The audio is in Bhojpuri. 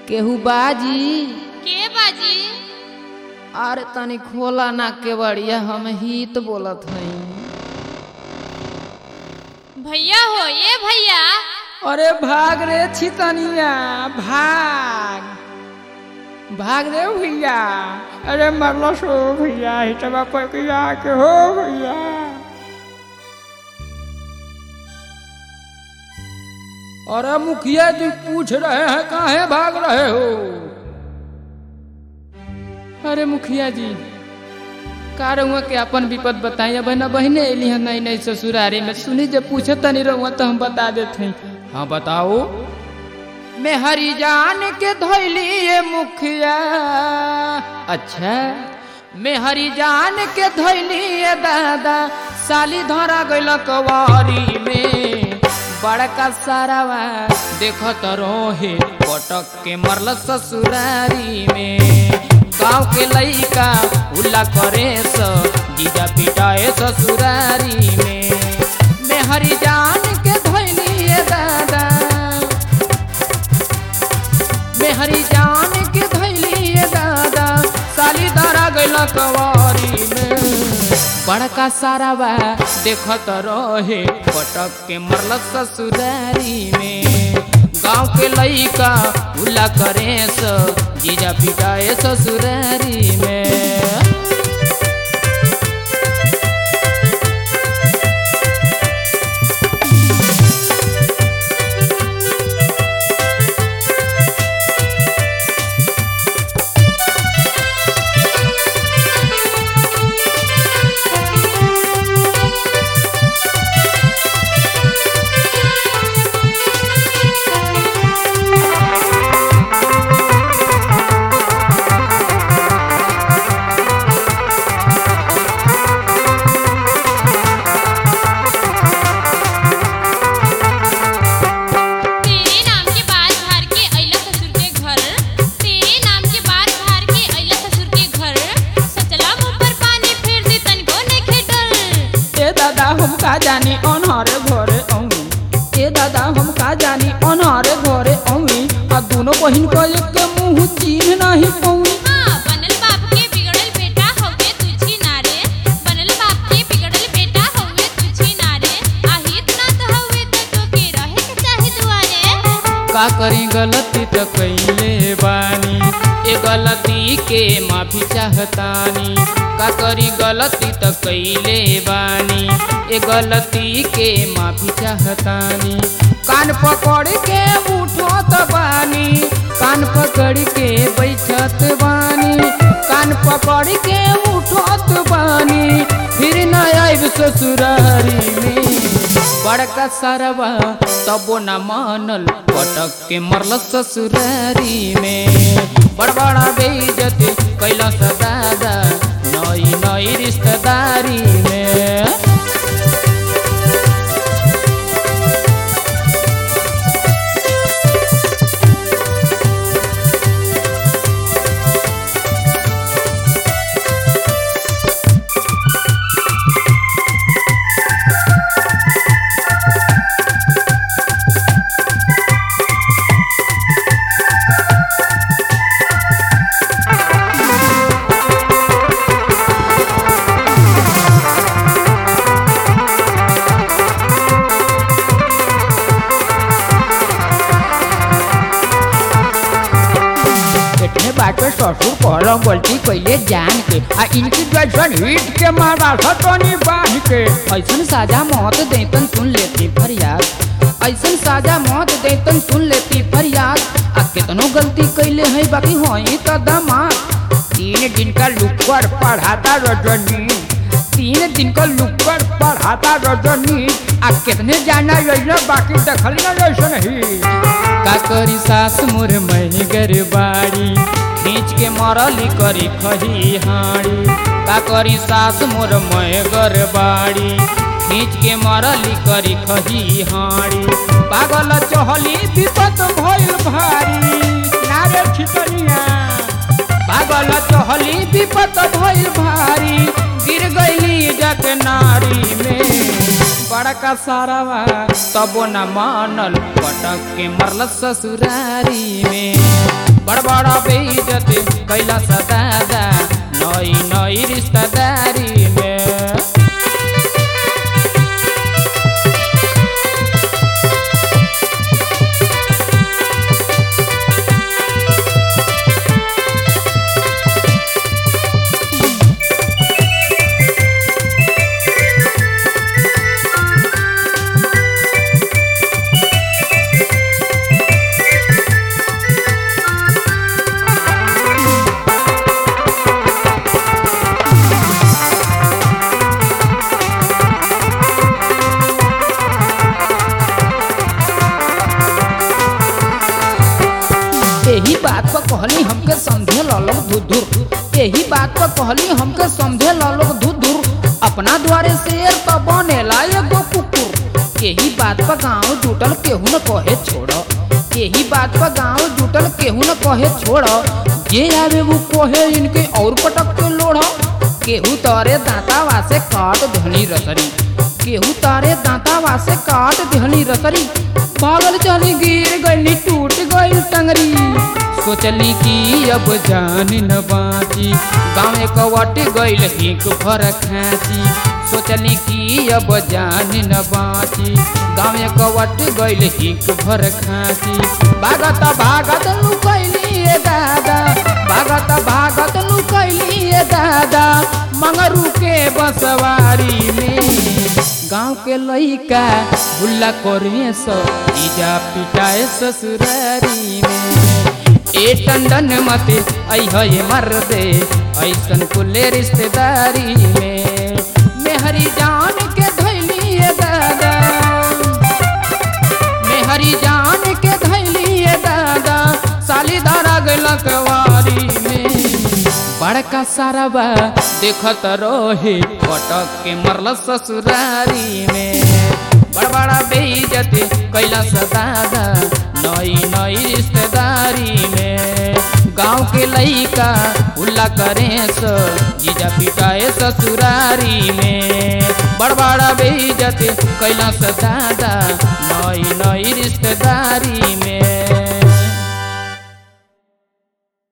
केहू बाजी के बाजी अरे तनी खोला ना केवड़िया हम हित बोलत हई भैया हो ये भैया अरे भाग रे छितनिया भाग भाग रे भैया अरे मरलो सो भैया हिटवा पकिया के हो भैया अरे मुखिया जी पूछ रहे हैं काहे भाग रहे हो अरे मुखिया जी का रहुआ के अपन विपद बताई अब ना बहने अली है नहीं नहीं ससुरारी में सुनी जब पूछे तनी रहुआ तो हम बता देते हैं हाँ बताओ मैं हरी जान के धोली ये मुखिया अच्छा मैं हरी जान के धोली ये दादा साली धरा गइल कवारी में बड़का सारावा देखो तो रोहे पटक के मरल ससुरारी में गांव के लइका उल्ला करे स जीजा पिटाए ससुरारी में मैं हरी जान के धोली ये दादा मैं हरी जान के धैली ये दादा साली दारा गैला कवारी में बड़का सारा बा देखत रहे पटक के मरल ससुरारी में गांव के लइका उल्ला करे स जीजा पिटाए ससुरारी में तेरे नाम के बाल झाड़ के अइला ससुर के घर तेरे नाम के बाल झाड़ के अइला ससुर के घर सचला मुंह पर पानी फेर दे तनको नइखे डर ए दादा हम का जानी अनहरे घरे औनी ए दादा हम का जानी अनहरे घरे औनी आ दोनों बहिन को एक के मुंह चीन नहीं पौनी हाँ बनल बाप के बिगड़ल बेटा हवे तुझी नारे बनल बाप के बिगड़ल बेटा हवे तुझी नारे आहित ना तो हवे तो टोके रहे के चाहे दुआरे का करी गलती तो कैले बानी ए गलती के माफी चाहतानी का करी गलती तो कैले बानी ए गलती के माफी चाहतानी कान पकड़ के उठत बानी कान पकड़ के बैठत बानी कान पकड़ के उठत बानी फिर न आइब ससुरारी में बड़का सरवा तबो न मानल पटक के मरल ससुरारी में बड़ बड़ा बेइज्जत कैला सा दादा नई नई रिश्तेदारी में इतने बाटे ससुर कहलो गलती कैले जान के आ इनकी जैसन हिट के मारा सतनी बांध के ऐसन साजा मौत देतन सुन लेती फरियाद ऐसन साजा मौत देतन सुन लेती फरियाद आ कितनो गलती कैले है बाकी होई तो दमाद तीन दिन का लुकर पढ़ाता रजनी तीन दिन का लुकर पढ़ाता रजनी आ कितने जाना योजना बाकी देखल ना जैसन ही का करी सास मोर महिगर बाड़ी खींच के मरली करी खही हाड़ी का करी सास मोर महिगर बाड़ी खींच के मरली करी खही हाड़ी पागल चहली विपत भइल भारी नारे छितनिया पागल चहली विपत भइल भारी गिर गईली जग नारी में बड़का सारावा तबो न मानल पटक के मरल ससुरारी में बड़ बड़ा बेइज्जत कैला सदादा नई नई रिश्तेदारी में यही बात पर कहली हमके समझे लोग धुधुर यही बात पर कहली हमके समझे लोग धुधुर अपना द्वारे शेर तो बनेला एगो कुकुर यही बात पर गाँव जुटल केहू न कहे छोड़ यही बात पर गाँव जुटल केहू न कहे छोड़ जे आवे वो कहे इनके और पटक के लोढ़ केहू तारे दांतावा से काट धनी रसरी केहू तारे दांतावा से काट धनी रसरी पागल चली गिर गई टूट गई टंगरी सोचली कि अब जान न बाची गाँव कवट गईल हिक भर खाची सोचली कि अब जान न बाची गाँव कवट गईल हिक भर खाची भागत भागत लुकैली ए दादा भागत भागत लुकैली ए दादा मंगरू के बसवारी में गाँव के लइका भुल्ला करे सो इजा पिटाए ससुरारी में ए टंडन मत अह ये मर दे ऐसन कुले रिश्तेदारी में मेहरी जान के धैली ए दादा मेहरी जान के धैली ए दादा साली धरा गलक वारी में बड़का साराबा देखत रहे पटक के मरल ससुरारी में बड़ बड़ा बेइज्जत कैला सदादा नई नई रिश्तेदारी में गाँव के लइका उल्ला करे सो जीजा पिटाए ससुरारी में बड़ बड़ा बेइज्जत कैला सदादा नई नई रिश्तेदारी में